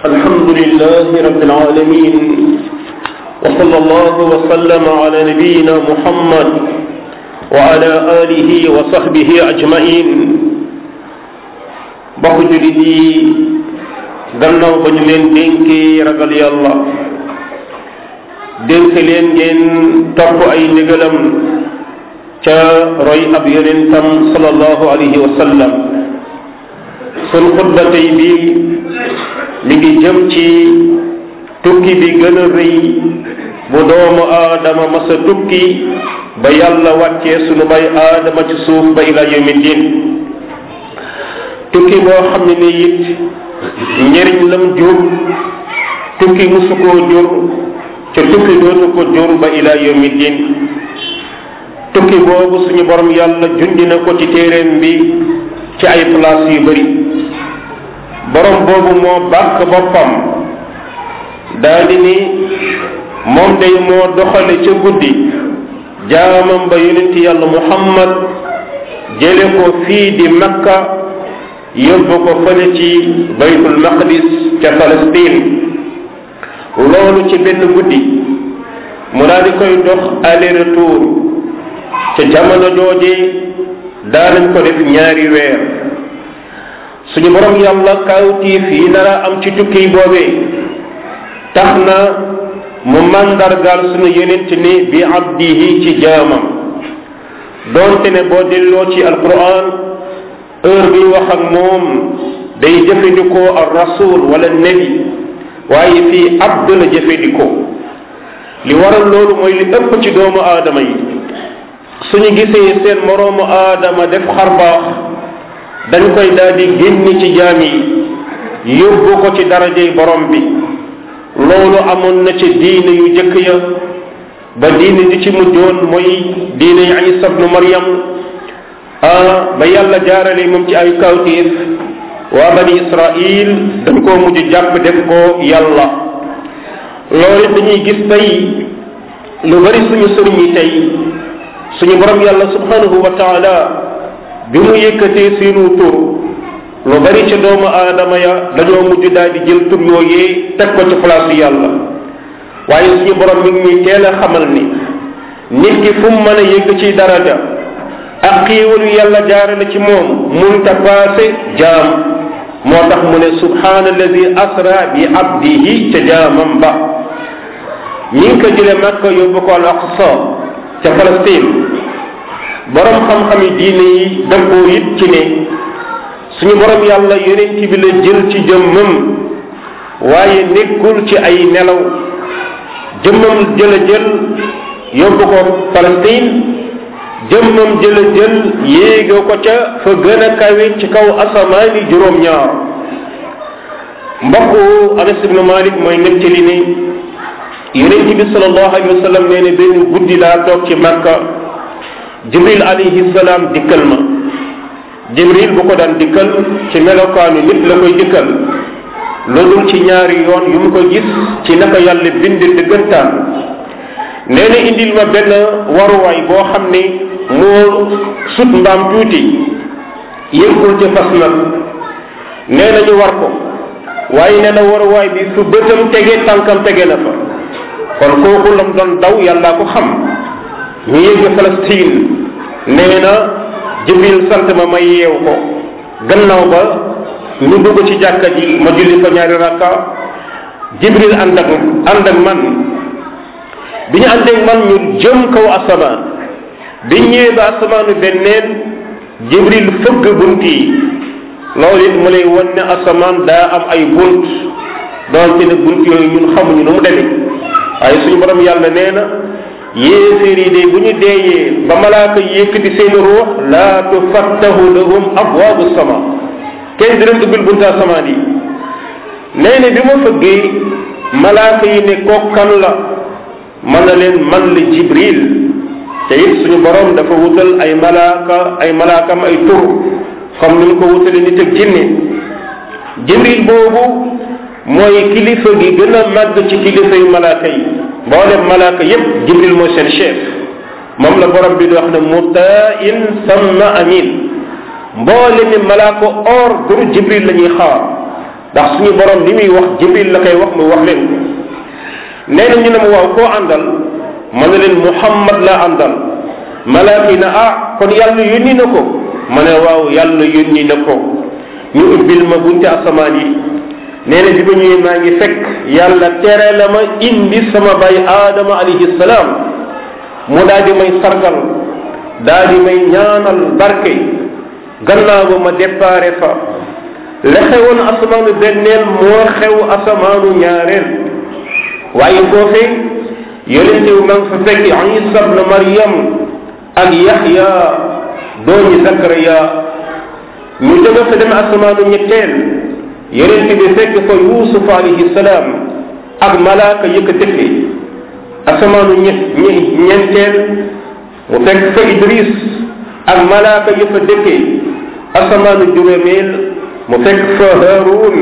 الحمد لله رب العالمين وصلى الله وسلم على نبينا محمد وعلى آله وصحبه أجمعين bokk julit yi gannaaw ba ñu leen dénkee ragal yàlla dénk leen ngeen topp ay ndigalam ca roy ab yonentam sallallahu alayhi wa sallam sun xutba tey bi mi ngi jëm ci tukki bi gën a rëy bu doomu aadama masa tukki ba yàlla wàccee sunu bay aadama ci suuf ba ila yawmi din tukki boo xam ne ni it njëriñ lam jur tukki musu koo jur ca tukki dootu ko jur ba ila yawmi din tukki boobu suñu borom yàlla jundi na ko ci téeréem bi ci ay place yu bari borom boobu moo bàkk boppam daldi ni moom day moo doxale ca guddi jaamam ba yonent yàlla muhammad jële ko fii di makka yóbbu ko fële ci baytul maqdis ca Palestine loolu ci benn guddi mu daal di koy dox aller retour ca jamono jooje daanañ ko def ñaari weer suñu borom yàlla kawtiif yi nara am ci tukki boobee tax na mu màndargaal suñu yonent ni bi abdihi ci jaamam doonte ne boo delloo ci alquran heure bi wax ak moom day jëfandikoo ar rasul wala nabi waaye fii abd la jëfandikoo li waral loolu mooy li ëpp ci doomu aadama yi suñu gisee seen moroomu aadama def xarbaax dañ koy daal di génn ci jaam yi yóbbu ko ci darajey borom bi loolu amoon na ci diine yu jëkk ya ba diine di ci mujjoon mooy diine yi Isa ibnu Maryam ba yàlla jaarale moom ci ay kawtiif waa bani Israil dañ koo mujj jàpp def ko yàlla loolu dañuy gis tey lu bari suñu sëriñ yi tey suñu borom yàlla subhanahu wa taala bi mu yëkkatee seenu tur lu bari ca doomu aadama ya dañoo mujj daal di jël tur yooyee teg ko ci place yàlla waaye suñu borom mi ngi ñuy teel a xamal ni nit ki fu mu mën a yëgg ci daraja ak xiiwalu yàlla jaarale ci moom munta paase jaam moo tax mu ne subhaana alladi asra bi abdihi ca jaamam ba ñi ngi ko jële Makka yóbbu ko al aqsa ca Palestine borom xam-xami diine yi dëppoo it ci ne suñu borom yàlla yonent bi la jël ci jëmmam waaye nekkul ci ay nelaw jëmmam jëla jël yóbbu ko Palestine jëmmam jëla jël yéege ko ca fa gën a kawe ci kaw asamaani juróom-ñaar mbokku Anas ibn Malik mooy nettali ni yonent bi sallallahu alayhi wa sallam nee ne benn guddi laa toog ci Makka jibril alayhi salaam dikkal ma jibril bu ko daan dikkal ci melokaanu nit la koy dikkal loolu ci ñaari yoon yu mu ko gis ci naka yàlla bind dëggantaan nee na indil ma benn waruwaay boo xam ne moo sut mbaam tuuti yëggul ci fas nag nee na ñu war ko waaye nee na waruwaay bi fu bëtam tege tànkam tege na fa kon kooku lam doon daw yàllaa ko xam ñu yëgg Palestine nee na jibril sant ma may yeew ko gannaaw ba ñu dugg ci jàkka ji ma julli fa ñaari rakka jibril ànd ak ànd ak man bi ñu ànd ak man ñu jëm kaw asamaan bi ñëwee ba asamaanu benneen jibril fëgg bunt yi loolu it mu lay wan ne asamaan daa am ay bunt doonte ne bunt yooyu ñun xamuñu nu mu demee waaye suñu borom yàlla nee na yéeféer yi de bu ñu deeyee ba malaaka yëkkati seen ruux laa tufattahu lahum abwaabu sama kenn di leen ubbil bunta asamaan yi nee na bi ma fëggee malaaka yi ne kokkan la man na leen man la jibril te it suñu borom dafa wutal ay malaaka ay malaakam ay tur comme ni mu ko wutale nit ak jinne jibril boobu mooy kilifa gi gën a màgg ci kilifa yu malaaka yi mboolem malaaka yépp jibril mooy seen chef moom la borom bi di wax ne mutain samma amin mboole mi malaaka or duru jibril la ñuy xaar ndax suñu borom li muy wax jibril la koy wax mu wax leen ko nee na ñu ne ma waaw koo àndal ma ne leen muhammad la àndal malaaka yi na ah kon yàlla yónni na ko ma ne waaw yàlla yónni na ko ñu ubbil ma bunte asamaan yi nee na bi ma ñëwee maa ngi fekk yàlla tere la ma indi sama bay aadama alayhi salaam mu daal di may sargal daal di may ñaanal barke gannaaw ba ma déparé fa la xewoon asamaanu benneel moo xew asamaanu ñaareel waaye foofee yonente wu ma ngi fa fekk isa ibn maryam ak yaxya dooñi zakariya ñu jóge fa dem asamaanu ñetteel yonente bi fekk fa yusuf alayhi salaam ak malaaka yëkk dëkke asamaanu ñe ñeenteel mu fekk fa idris ak malaaka yëfa dëkke asamaanu juróomeel mu fekk fa haarun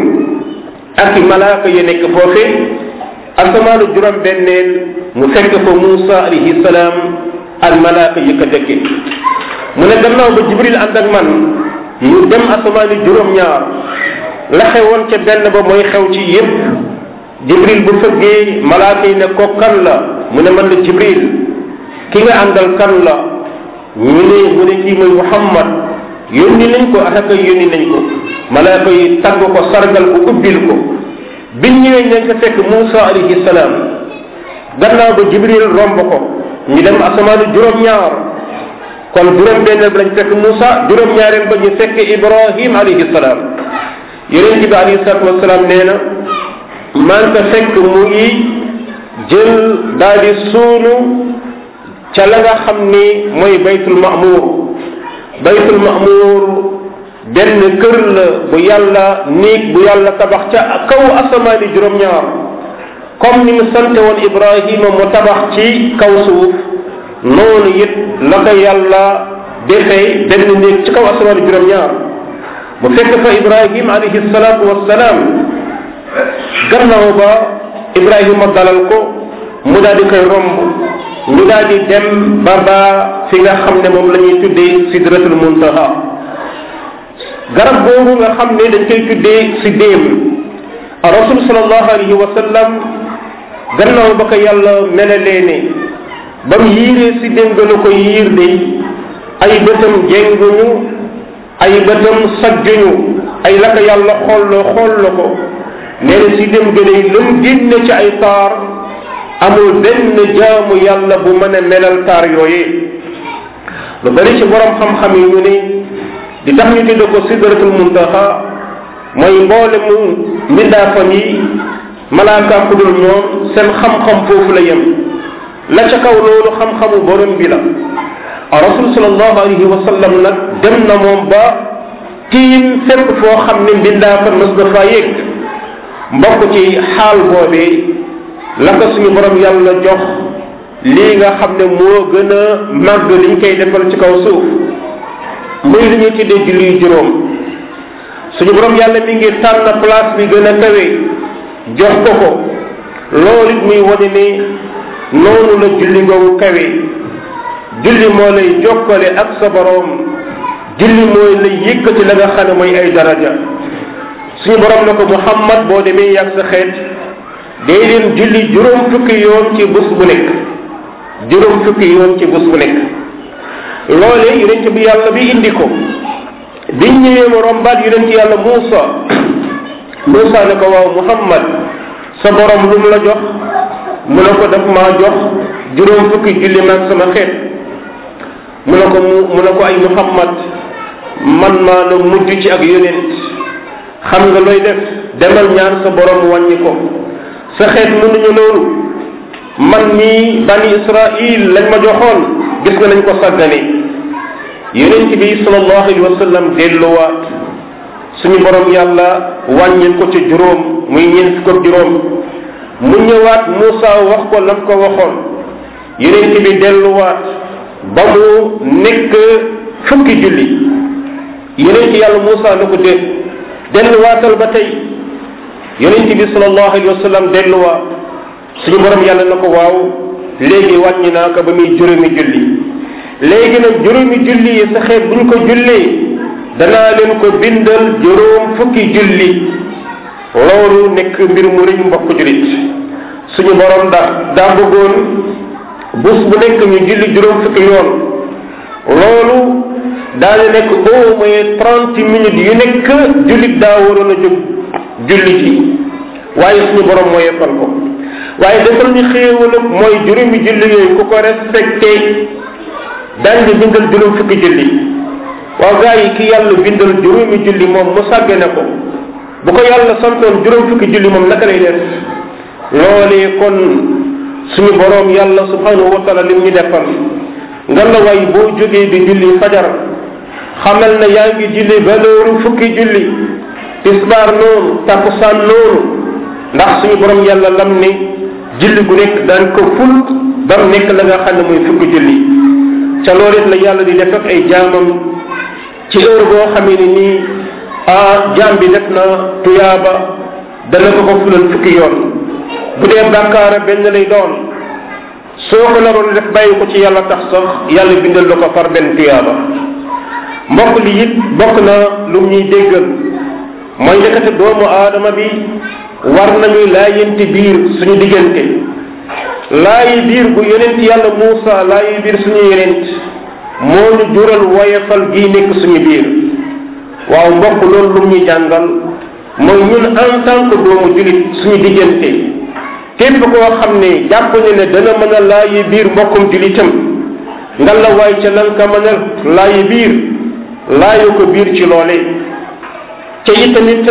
ak i malaaka ya nekk foofe asamaanu juróom benneel mu fekk fa Muusa alayhi salaam ak malaaka ya ko dëkke mu ne gannaaw ba jibril ànd ak man ñu dem asamaani juróom ñaar la xewoon ca benn ba mooy xew ci yépp jibril bu fëggee malaaka yi ne ko kan la mu ne man la jibril ki nga àndal kan la ñu ne mu ne kii mooy muhammad yónni nañ ko ataka yónni nañ ko malaaka yi tagg ko sargal ko ubbil ko biñ ñëwee nañ ko fekk Muusa alayhi salaam gannaaw ba jibril romb ko ñu dem asamaanu juróom-ñaar kon juróom-benneel bi lañ fekk Muusa juróom-ñaareel ba ñu fekk Ibrahim alayhi salaam yonent bi alayhi salaatu wasalaam nee na maa ngi ko fekk mu ngi jël daal di suunu ca la nga xam ni mooy baytul ma'mur baytul ma'mur benn kër la bu yàlla néeg bu yàlla tabax ca kaw asamaani juróom-ñaar comme ni mu sante woon ibrahima mu tabax ci kaw suuf noonu it la ko yàlla defee benn néeg ci kaw asamaani juróom-ñaar mu fekk fa ibrahima alayhi salaatu wassalaam gannaaw ba ibrahima dalal ko mu daal di koy romb ñu daal di dem ba ba fi nga xam ne moom la ñuy tuddee sidratul muntaha garab boobu nga xam ne dañ koy tuddee si déem rasul salallahu alayhi wa sallam gannaaw ba ko yàlla melalee ne ba mu yiiree si déem gën a ko yiir de ay bëtam jénguñu ay bëtam sajjuñu ay la ko yàlla xolloo xool la ko nee na si déem gën a lëm génne ci ay taar amul benn jaamu yàlla bu mën a melal taar yooyee lu bari ci borom xam-xam yi ñu ne di tax ñu tudde ko sidratul muntaha mooy mboole mu mbindaafam yi malaaka ku dul ñoom seen xam-xam foofu la yem la ca kaw loolu xam-xamu borom bi la rasul salallahu alayhi wa sallam nag dem na moom ba tiim fépp foo xam ne mbindaafam mas na faa yëg mbokk ci xaal boobee la ko suñu borom yàlla jox lii nga xam ne moo gën a màgg liñ koy defal ci kaw suuf muy li ñuy tuddee julli juróom suñu borom yàlla mi ngi tànn place bi gën a kawe jox ko ko loolu it muy wane ne noonu la julli googu kawe julli moo lay jokkale ak sa borom julli mooy lay yëkkati la nga xam ne mooy ay daraja suñu borom ne ko muhammad boo demee yàgg sa xeet day leen julli juróom fukki yoon ci bés bu nekk juróom fukki yoon ci bés bu nekk loolee yonent bi yàlla bi indi ko biñ ñëwee mu rombaat yonent yàlla Muusa Muusa ne ko waaw Muhammad sa borom lu mu la jox mu ne ko daf maa jox juróom fukki julli maag sama xeet mu ne ko mu mu ne ko ay Muhammad man maa la mujj ci ak yonent xam nga looy def demal ñaan sa borom wàññi ko sa xeet mënuñu loolu man mii bani israil lañ ma joxoon gis nga nañ ko sàggane yonent bi sallallahu alayhi wa sallam delluwaat suñu borom yàlla wàññil ko ci juróom muy ñeent fukk ak juróom mu ñëwaat Moussa wax ko lam ko waxoon yonent bi delluwaat ba mu nekk fukki julli yonent yàlla Moussa na ko dégg delluwaatal ba tey yonent bi sallallahu alayhi wa sallam delluwaat suñu borom yàlla na ko waaw léegi wàññi naa ko ba muy juróomi julli léegi nag juróomi julli yi sa xeet buñ ko jullee danaa leen ko bindal juróom fukki julli loolu nekk mbir mu rëy mbokk julit suñu borom da daa bëggoon bés bu nekk ñu julli juróom fukki yoon loolu daal di nekk au moins trente minutes yu nekk jullit daa waroon a jóg julli ji waaye suñu borom mooy yeppal ko waaye defal ñu xéewal mooy juróomi julli yooyu ku ko respecté daañ di bindal juróom fukki julli waaw gaa yi ki yàlla bindal juróomi julli moom mu sàggane ko bu ko yàlla santoon juróom fukki julli moom naka lay def loolee kon suñu borom yàlla subhanahu wa taala lim ñu defal nga la way boo jógee di julli fajar xamal na yaa ngi julli valeur fukki julli tisbaar noonu takusaan noonu ndax suñu borom yàlla lam ne julli gu nekk daan ko ful ba mu nekk la nga xam ne mooy fukki julli ca loolu it la yàlla di def ak ay jaamam ci heure boo xamee ne nii ah jaam bi def na tuyaaba dana ko ko fulal fukki yoon bu dee bàkkaara benn lay doon soo ko naroon def bàyyi ko ci yàlla tax sax yàlla bindal la ko far benn tuyaaba mbokk li it bokk na lu ñuy déggal mooy ndekete doomu aadama bi war nañuy laayenti biir suñu diggante laayi biir bu yonent yàlla Muusa laayi biir suñu yonent moo ñu jural woyefal gii nekk suñu biir waaw mbokk loolu lu ñuy jàngal mooy ñun en tant que doomu julit suñu diggante képp koo xam ne jàpp ne ne dana mën a laayi biir mbokkum julitam nga la waay ca lan ka mën a laayi biir laayu ko biir ci loole ca it tamit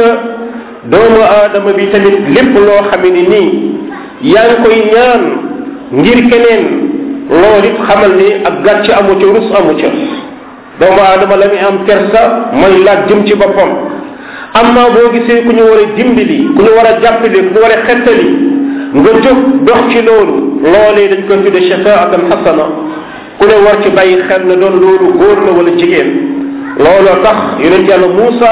doomu aadama bi tamit lépp loo xam ne nii yaa ngi koy ñaan ngir keneen loolu it xamal ni ak gàcc amu ca rus amu ca doomu aadama la muy am kersa mooy laaj jëm ci boppam amma boo gisee ku ñu war a dimbali ku ñu war a jàppale ku ñu war a xettali nga jóg dox ci loolu loolee dañ koy tudde shafaatan xasana ku ne war ci bàyyi xel na doon loolu góor la wala jigéen looloo tax yonent yàlla Muusa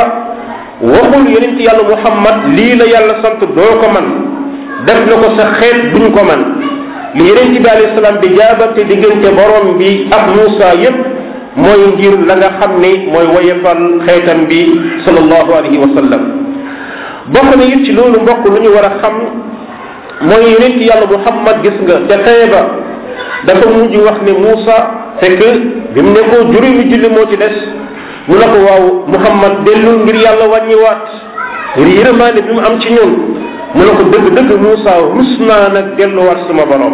waxul yonent yàlla Muhammad lii la yàlla sant doo ko man def na ko sa xeet duñ ko man li yonent bi alayhi salaam di jaabante diggante borom bi ak Muusa yépp mooy ngir la nga xam ne mooy woyefal xeetam bi sallallahu alayhi wa sallam bokk na it ci loolu mbokk lu ñu war a xam mooy yonent yàlla Muhammad gis nga te xeeba dafa mujj wax ne Muusa fekk bi mu ne ko juróomi julli moo ci des mu ne ko waaw Muhammad dellu ngir yàlla wàññiwaat ngir yërmaane bi mu am ci ñun mu ne ko dëgg dëgg Muusa rus naa nag delluwaat sama borom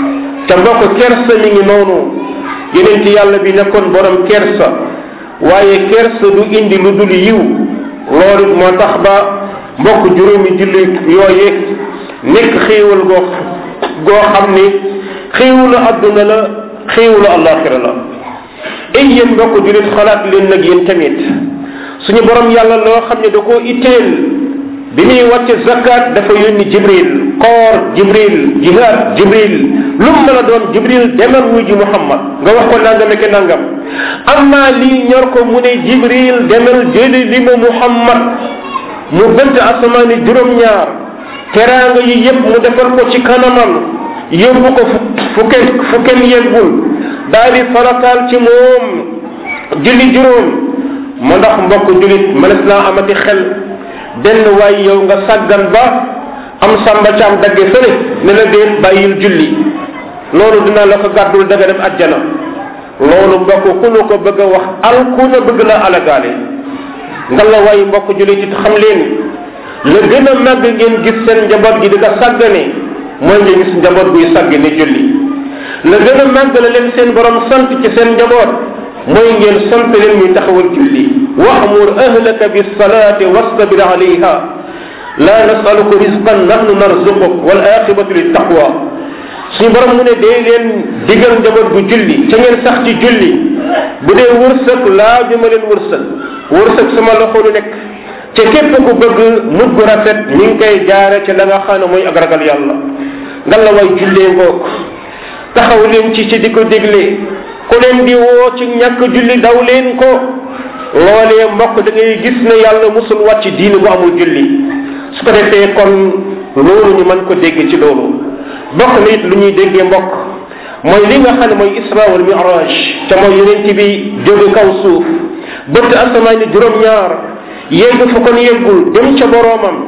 te mbokk kersa mi ngi noonu yeneen ci yàlla bi nekkoon borom kersa waaye kersa du indi lu dul yiw loolu moo tax ba mbokk juróomi julli yooye nekk xéewal goo goo xam ni xéewalu adduna la xéewalu alaxira la ay yéen mbokk julit xalaat leen nag yéen tamit suñu borom yàlla loo xam ne da koo itteel bi muy wàcce zakat dafa yónni jibril koor jibril jihad jibril lu mu mën a doon jibril demal wuy ji muhammad nga wax ko nangam ak nangam amma lii ñor ko mu ne jibril demal jëli li mu muhammad mu bënt asamaani juróom-ñaar teraanga yi yépp mu defal ko ci kanamam yóbbu ko fu kenn fu kenn yeggul daal di farataal ci moom julli juróom ma ndax mbokk julit mënees naa amati xel benn waay yow nga sàggan ba am sàmba caam dagge fële ne la déet bàyyil julli loolu dina la ko gàddul daga dem ajjana loolu mbokk ku nu ko bëgg a wax alku na bëgg la alagaale nga la waay mbokk julit it xam leen la gën a màgg ngeen gis seen njaboot gi di ko sàggane mooy nga gis njaboot guy sàgg ne julli la gën a màgg la leen seen borom sant ci seen njaboot mooy ngeen sant leen muy taxawal julli wa'mur ahlaka bis-salati wastabir alayha la nas'aluka rizqan nahnu narzuquk wal aqibatu lit taqwa suñu borom mu ne dee leen digal njaboot gu julli ca ngeen sax ci julli bu dee wërsëg laa jëma leen wërsëg wërsëg sama loxo lu nekk ca képp ku bëgg mujj gu rafet mi ngi koy jaare ci la nga xam ne mooy ak ragal yàlla nga la way jullee ngoog taxaw leen ci ci di ko dégle ku leen di woo ci ñàkk julli daw leen ko loolee mbokk da ngay gis ne yàlla musul wàcc diine bu amul julli su ko defee kon loolu ñu mën ko dégg ci loolu bokk na it lu ñuy déggee mbokk mooy li nga xam ne mooy isra wal miraj te mooy yonent bi jóge kaw suuf bëtt asamaan ni juróom-ñaar yegg fu kon yeggul dem ca boroomam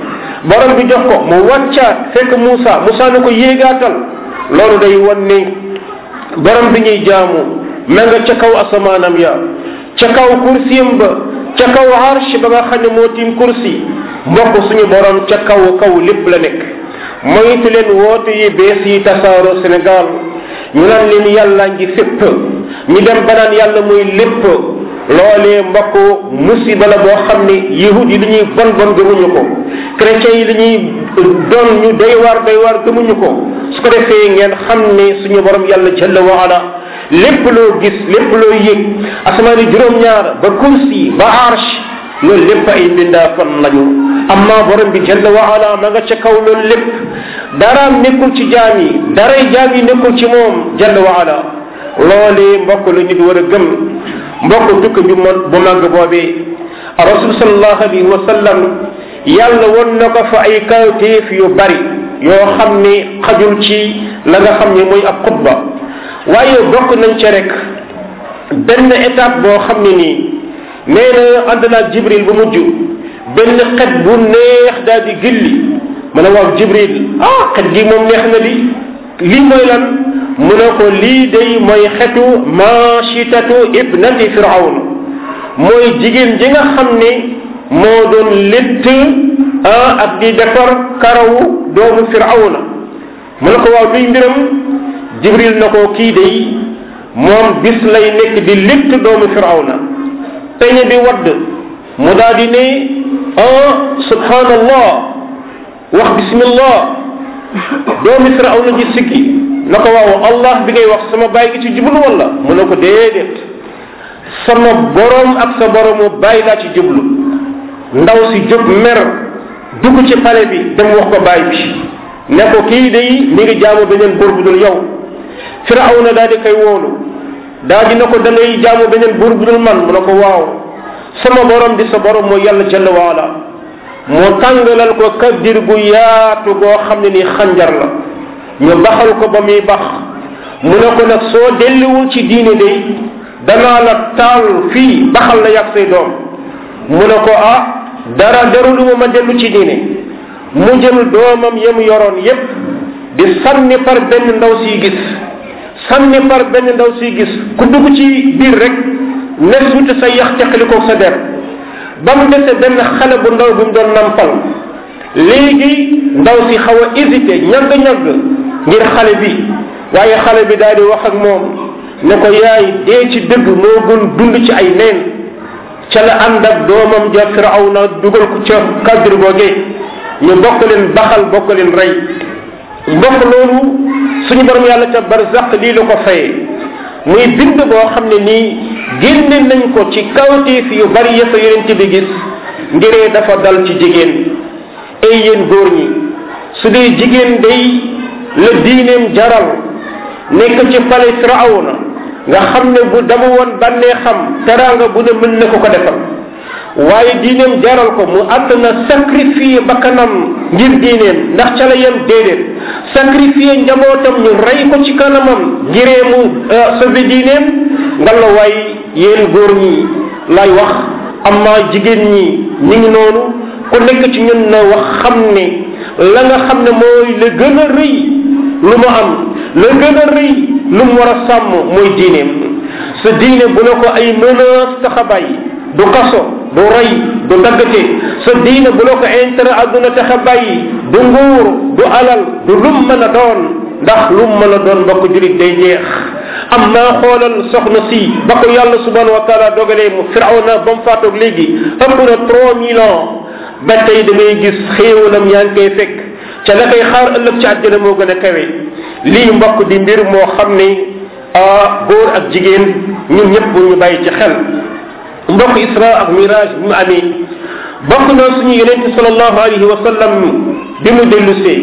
borom bi jox ko mu wàccaat fekk Moussa Moussa ne ko yéegaatal loolu day wan ne borom bi ñuy jaamu ma nga ca kaw asamaanam ya ca kaw kursiyam ba ca kaw arsh ba nga xam ne moo tiim kursi mbokk suñu borom ca kaw kaw lépp la nekk moytu leen woote yi bees yi tasaaroo Sénégal ñu naan leen yàlla ngi fépp ñu dem ba naan yàlla muy lépp loolee mbokk musiba la boo xam ne yahud yi li ñuy bon bon gëmuñu ko chrétiens yi li ñuy doon ñu doy waar doy waar gëmuñu ko su ko defee ngeen xam ne suñu borom yàlla jalla wa ala lépp loo gis lépp loo yëg asamaani juróom-ñaar ba kursi ba arsh loolu lépp ay mbindaa fan lañu amma borom bi jalla wa ala ma nga ca kaw loolu lépp daraam nekkul ci jaam yi daray jaam yi nekkul ci moom jalla wa ala loolee mbokk la nit war a gëm mbokk tukk bi mo bu màgg boobee rasul sallallahu alayhi wa sallam yàlla won na ko fa ay kawteef yu bari yoo xam ne xajul ci la nga xam ne mooy ab xutba waaye bokk nañ ca rek benn étape boo xam ne nii nee na ànd naa jibril bu mujj benn xet bu neex daal di gilli ma ne waaw jibril ah xet gi moom neex na li lii mooy lan mu ne ko lii day mooy xetu machitatu ibnati firawn mooy jigéen ji nga xam ne moo doon létt ah ak di defar karawu doomu firawna mu ne ko waaw luy mbiram jibril na ko kii day moom bis lay nekk di létt doomu firawna peñe bi wadd mu daal di ne ah subhanallah wax bismillah doomi firawna ji sikki na ko waaw allah bi ngay wax sama bàyyi gi ci jublu wala mu ne ko déedéet sama borom ak sa boromu bàyyi laa ci jublu ndaw si jóg mer dugg ci pale bi dem wax ko bàyyi bi ne ko kii day mi ngi jaamu beneen buur bu dul yow firawna daal di koy woolu daal di na ko da ngay jaamu beneen buur bu dul man mu ne ko waaw sama borom di sa borom mooy yàlla jalla waala moo tàngalal ko kaddir gu yaatu goo xam ne ni xanjar la ñu baxal ko ba muy bax mu ne ko nag soo delluwul ci diine day danaa la taal fii baxal la yàgg say doom mu ne ko ah dara darulu ma ma dellu ci diine mu jël doomam yem yoroon yépp di sànni par benn ndaw siy gis sànni par benn ndaw siy gis ku dugg ci biir rek ne suuti sa yax teqalikoo sa der ba mu dese benn xale bu ndaw bu mu doon nampal léegi ndaw si xaw a hésité ñagg-ñagg ngir xale bi waaye xale bi daal di wax ak moom ne ko yaay dee ci dëgg moo gën dund ci ay neen ca la ànd ak doomam ja firawna dugal ko ca cadre googee ñu bokk leen baxal bokk leen rey mbokk loolu suñu borom yàlla ca barzaq lii la ko fayee muy bind boo xam ne nii génne nañ ko ci kawteef yu bari ya fa yonent bi gis ngiree dafa dal ci jigéen ay yéen góor ñi su dee jigéen day la diineem jaral nekk ci pale firawna nga xam ne bu dama woon bànnee xam teraanga bu ne mën na ko ko defal waaye diineem jaral ko mu àtt na sacrifier bakkanam ngir diineem ndax ca la yem déedéet sacrifier njabootam ñu rey ko ci kanamam ngiree mu sauver diineem nga la waay yéen góor ñi lay wax amma jigéen ñi ñi ngi noonu ku nekk ci ñun na wax xam ne la nga xam ne mooy la gën a rëy lu mu am la gën a rëy lu mu war a sàmm mooy diineem sa diine bu ne ko ay menace tax a bàyyi du kaso du rey du daggate sa diine bu la ko intérêt àdduna tax a bàyyi du nguur du alal du lum mën a doon ndax lum mën a doon mbokk julit day jeex am naa xoolal soxna si ba ko yàlla subhanahu wa taala dogalee mu firawna ba mu faatoog léegi ëpp na trois mille ans ba tey da ngay gis xéewalam yaa ngi koy fekk ca la koy xaar ëllëg ci àddina moo gën a kawe lii mbokk di mbir moo xam ne ah góor ak jigéen ñun ñëpp bu ñu bàyyi ci xel mbokk isra ak mirage bi mu amee bokk na suñu yonente salallahu alayhi wa sallam bi mu dellusee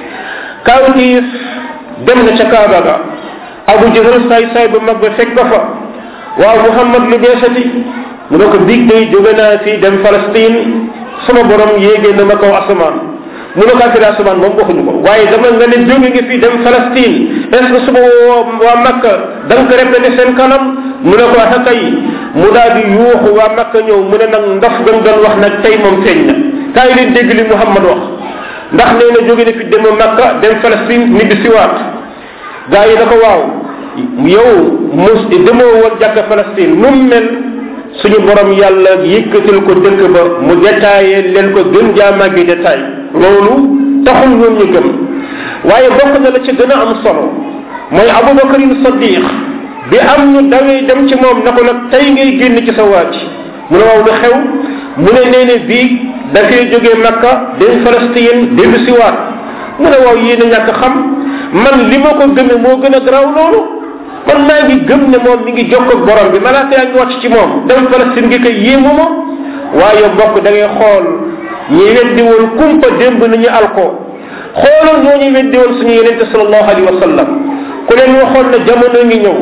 kawtiif dem na ca kaaba ga abu jahal saay saay bu mag ba fekk ko fa waaw muhammad lu beesati mu ne ko biig day jóge naa fii dem Palestine sama borom yéegee na ma kaw asamaan mu ne ko affaire asamaan moom waxuñu ko waaye dama nga ne jóge nga fii dem Palestine est ce que suba waa Makka da nga ko répété seen kanam mu ne ko wax kay mu daal di yuuxu waa Makka ñëw mu ne nag ndof gam doon wax nag tey moom feeñ na kaay leen dégg li Muhammad wax ndax nee na jóge na fi dem makka dem Palestine ñibbi siwaat gaa yi na ko waaw yow mus demoo woon jàkka Palestine nu mu mel suñu borom yàlla yëkkatil ko dëkk ba mu détaillé leen ko gën jaa màggi détail loolu taxul ñoom ñu gëm waaye bokk na la ci gën a am solo mooy abubakarin sadiq bi am ñu dawee dem ci moom na ko nag tey ngay génn ci sa waaj mu ne waaw lu xew mu ne nee ne bii dafay jógee makka dem Palestine dellu siwaat mu ne waaw yéen a ñàkk xam man li ma ko gëme moo gën a garaaw loolu man maa ngi gëm ne moom mi ngi jokk ak borom bi malaaka yaa ngi wàcc ci moom dem Palestine gi koy yéemu ma waaye bokk da ngay xool ñi weddi woon kumpa démb nañu alko xoolal ñoo ñu weddi woon suñu yenente sallallahu alayhi wa sallam ku leen waxoon ne jamono ngi ñëw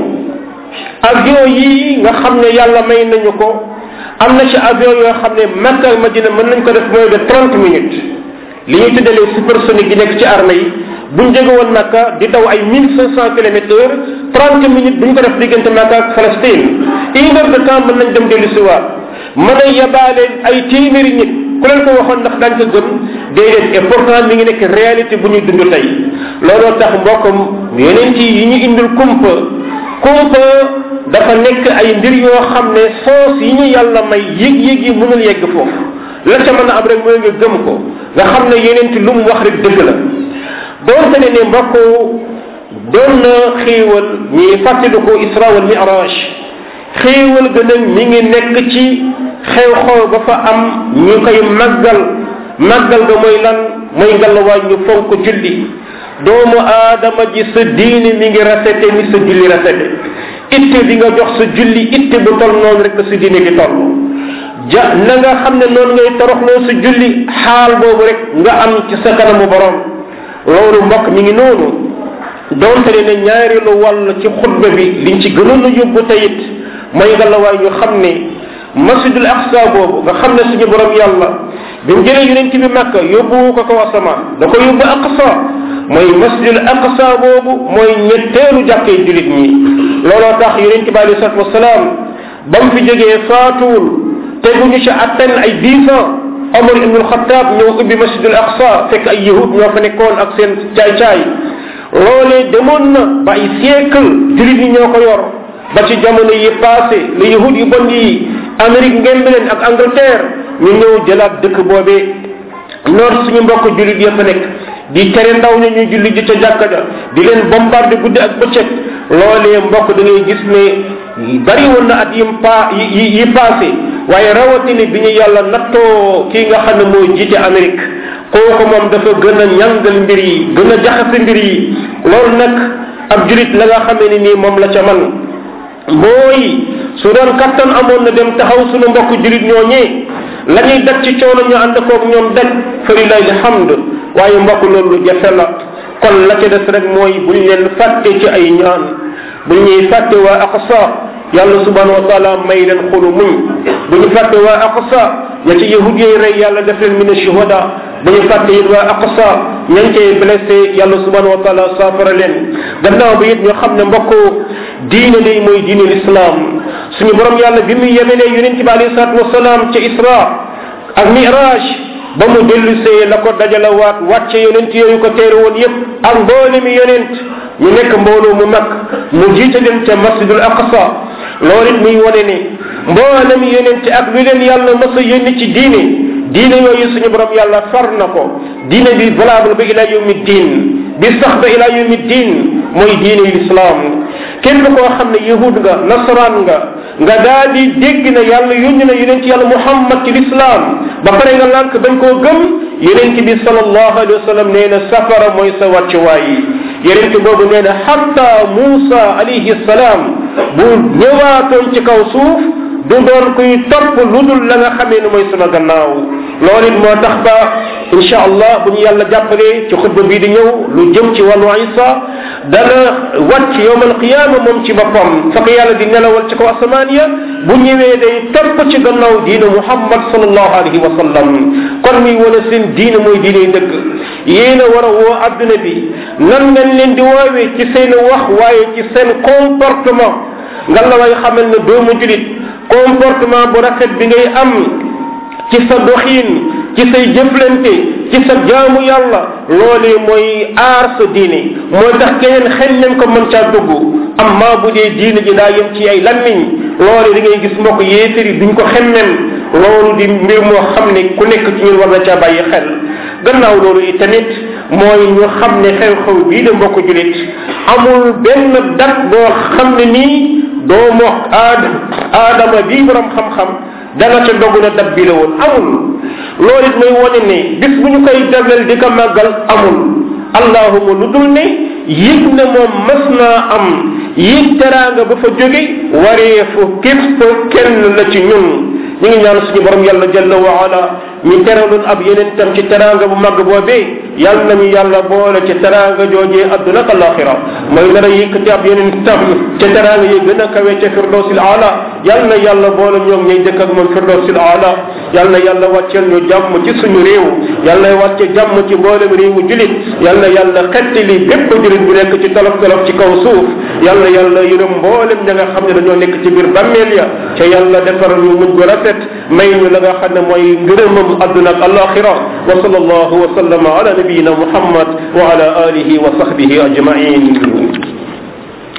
avion yii nga xam ne yàlla may nañu ko am na ci avion yoo xam ne Makka ak Madina mën nañ ko def mooy de trente minutes li ñuy tuddalee supersonique yi nekk ci armée yi buñ jóge woon Makka di daw ay mille cinq cent kilomètres heure trente minutes buñ ko def diggante Makka ak Palestine une heure de temps mën nañ dem dellu si waat mën a yabaale ay téeméeri nit ku leen ko waxoon ndax daañ ko gëm déedéet et pourtant mi ngi nekk réalité bu ñuy dund tey looloo tax mbokkam yeneen ci yi ñu indil kumpa kumpa dafa nekk ay mbir yoo xam ne soos yi ñu yàlla may yëg-yëg yi mënul yegg foofu la ca mën a am rek mooy nga gëm ko nga xam ne yeneen ci lu mu wax rek dëgg la doonte ne ne mbokk doon na xéewal ñi fàttaliku isra wal miraj xéewal gën a mi ngi nekk ci xew-xew ba fa am ñu koy màggal màggal ga mooy lan mooy ngalawaay ñu fonk julli doomu aadama ji sa diine mi ngi rafete ni sa julli rafete itte bi nga jox sa julli itte bu tol noonu rek sa diine gi toll ja na nga xam ne noonu ngay toroxloo sa julli xaal boobu rek nga am ci sa kanamu borom loolu mbokk mi ngi noonu doonte ne ñaareelu wàll ci xutba bi liñ ci gënoon a yóbbu tayit mooy ngalawaay ñu xam ne masjidul aqsa boobu nga xam ne suñu borom yàlla bi mu jëlee yonent bi makka yóbbu ko ko asamaan da ko yóbbu aqsa mooy masjidul aqsa boobu mooy ñetteelu jàkkee julit ñi looloo tax yonent bi alei salatu wasalaam ba mu fi jógee faatuwul teguñu ci atten ay dix ans omar ibnul xataab ñëw ubbi masjidul aqsa fekk ay yahud ñoo fa nekkoon ak seen caay-caay loolee demoon na ba ay siècle julit ñi ñoo ko yor ba ci jamono yi passé le yahud yu bon yi amérique ngemb leen ak angleterre ñu ñëw jëlaat dëkk boobee noor suñu mbokk julit ya fa nekk di tere ndaw ña ñu julli ji ca jàkka ja di leen bombardé guddi ak bëccëg loolee mbokk da ngay gis ne bari woon na at yim pa yi yi passé waaye rawatini bi ñu yàlla nattoo kii nga xam ne mooy jiite amérique kooku moom dafa gën a ñangal mbir yi gën a jaxase mbir yi loolu nag ab julit la nga xamee ni nii moom la ca man mooy su doon kattan amoon na dem taxaw suñu mbokk julit ñooñee la ñuy daj ci coono ñu ànd koog ñoom daj fa lillahi alhamd waaye mbokk loolu jafe la kon la ca des rek mooy buñ leen fàtte ci ay ñaan buñ ñuy fàtte waa aqsa yàlla subhanahu wa taala may leen xolu muñ bu ñu fàtte waa aqsa ña ci yahud yooyu rey yàlla def leen min shuhada bu ñu fàtte it waa aqsa ñañ cay blessé yàlla subhanahu wa taala saafara leen gannaaw bi it ñu xam ne mbokk diine day mooy diine l'islam suñu borom yàlla bi mu yemelee yonent bi alayhi salatu wasalaam ca isra ak miraj ba mu dellusee la ko dajala waat wàcce yonent yooyu ko teere woon yépp ak mboole mi yonent ñu nekk mbooloo mu mag mu jiite leen ca masjidul aqsa loolu it muy wane ne mboole mi yonent ak lu leen yàlla mës a yónni ci diine diine yooyu suñu borom yàlla far na ko diine bi valable ba ila yawmi diin bi sax ba ila yawmi diin mooy diine l'islam képp koo xam ne yahud nga nasaraan nga nga daal di dégg na yàlla yónni na yonent yàlla muhammad ci l'islam ba pare nga lànk bañ koo gëm yonent bi sallallahu alayhi wa sallam nee na safara mooy sa wàccuwaay yonent boobu nee na xatta Muusa alayhi salaam bu ñëwaatoon ci kaw suuf du doon kuy topp lu dul la nga xamee ne mooy sama gannaaw loolu it moo tax ba insha allah bu ñu yàlla jàppalee ci xutba bii di ñëw lu jëm ci wàllu isa dana wàcc yowm alqiyama moom ci boppam fa ko yàlla di nelawal ci kaw asamaan ya bu ñëwee day topp ci gannaaw diine muhammad sallallahu alayhi wa sallam kon muy wane seen diine mooy diine dëgg yéen a war a woo adduna bi nan ngeen leen di woowee ci seen wax waaye ci seen comportement nga la way xamal ne doomu julit comportement bu rafet bi ngay am ci sa doxin ci say jëflante ci sa jaamu yàlla loolee mooy aar sa diine mooy tax keneen xel leen ko mën caa dugg amma bu dee diine ji daa yem ci ay lammiñ loole da ngay gis mbokk yéefar yi duñ ko xemmem loolu di mbir moo xam ne ku nekk ci ñun war na caa bàyyi xel gannaaw loolu itamit mooy ñu xam ne xew-xew bii de mbokk julit amul benn dat boo xam ne nii doomu aad aadama bii borom xam-xam dana ca dogu na dat bi la woon amul loolu it mooy wane ne bis bu ñu koy jagleel di ko màggal amul allahuma lu dul ne yëg ne moom mas naa am yëg teraanga ba fa jóge wareefu képp kenn la ci ñun ñu ngi ñaan suñu borom yàlla jalla wa ala ñu teraloon ab yeneen tam ci teraanga bu mag boobee yàlla nañu yàlla boole ci teraanga joojee adduna ak alaxira mooy nar a yëkkati ab yeneen tam ca teraanga yi gën a kawe ca firdawsil ala yàlla na yàlla boole ñoom ñay dëkk ak moom firdawsil ala yàlla na yàlla wàcceel ñu jàmm ci suñu réew yàlla na wàcce jàmm ci mboolem réewu julit yàlla na yàlla xettali bépp julit bu nekk ci tolof tolof ci kaw suuf yàlla yàlla yërëm mboolem ña nga xam ne dañoo nekk ci biir bàmmeel ya ca yàlla defaral ñu mujj gu rafet may ñu la nga xam ne mooy ngërëmam adduna ak alaxira wa sallallahu wa sallama ala nabiyina muhammad wa ala alihi wa sahbihi ajmain